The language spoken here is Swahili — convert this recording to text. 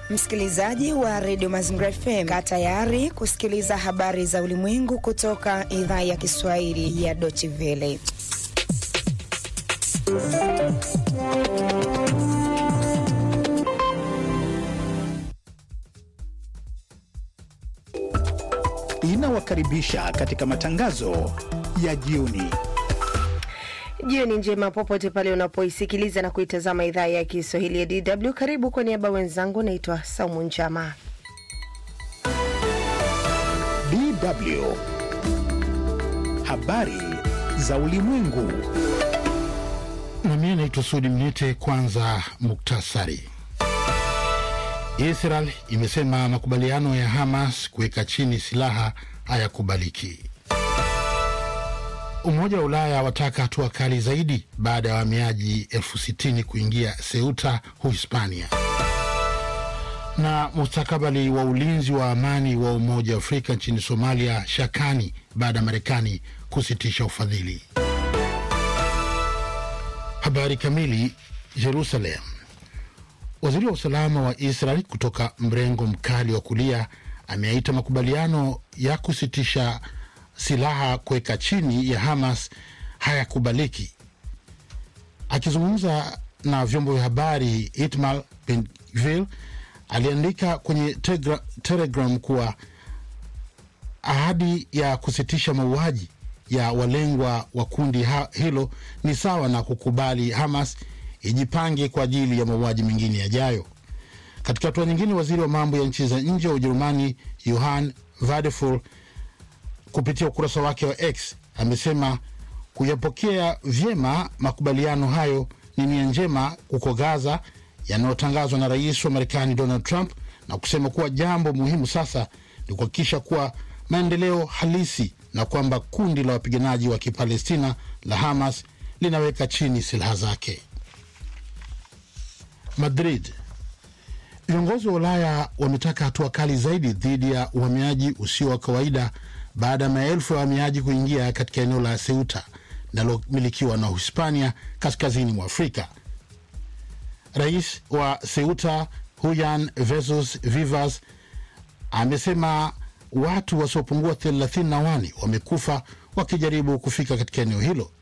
Msikilizaji wa redio Mazingira FM, kaa tayari kusikiliza habari za ulimwengu kutoka idhaa ya Kiswahili ya Deutsche Welle. Inawakaribisha katika matangazo ya jioni. Jioni njema popote pale unapoisikiliza na kuitazama idhaa ya Kiswahili ya DW. Karibu kwa niaba wenzangu, naitwa Saumu Njama. DW habari za ulimwengu. Na mimi naitwa Sudi Mnete. Kwanza muktasari. Israel imesema makubaliano ya Hamas kuweka chini silaha hayakubaliki. Umoja wa Ulaya wataka hatua kali zaidi baada ya wahamiaji elfu sitini kuingia Ceuta, Uhispania. Na mustakabali wa ulinzi wa amani wa Umoja wa Afrika nchini Somalia shakani baada ya Marekani kusitisha ufadhili. Habari kamili. Jerusalem. Waziri wa usalama wa Israel kutoka mrengo mkali wa kulia ameaita makubaliano ya kusitisha silaha kuweka chini ya Hamas hayakubaliki. Akizungumza na vyombo vya habari, Itamar Ben-Gvir aliandika kwenye tegra, Telegram kuwa ahadi ya kusitisha mauaji ya walengwa wa kundi hilo ni sawa na kukubali Hamas ijipange kwa ajili ya mauaji mengine yajayo. Katika hatua nyingine, waziri wa mambo ya nchi za nje wa Ujerumani Johann Vadeful kupitia ukurasa wake wa X amesema kuyapokea vyema makubaliano hayo ni nia njema huko Gaza yanayotangazwa na rais wa Marekani Donald Trump, na kusema kuwa jambo muhimu sasa ni kuhakikisha kuwa maendeleo halisi na kwamba kundi la wapiganaji wa Kipalestina la Hamas linaweka chini silaha zake. Madrid. Viongozi wa Ulaya wametaka hatua kali zaidi dhidi ya uhamiaji usio wa kawaida baada ya maelfu ya wahamiaji kuingia katika eneo la Ceuta linalomilikiwa na Uhispania kaskazini mwa Afrika. Rais wa Ceuta Juan Jesus Vivas amesema watu wasiopungua thelathini na wane wamekufa wakijaribu kufika katika eneo hilo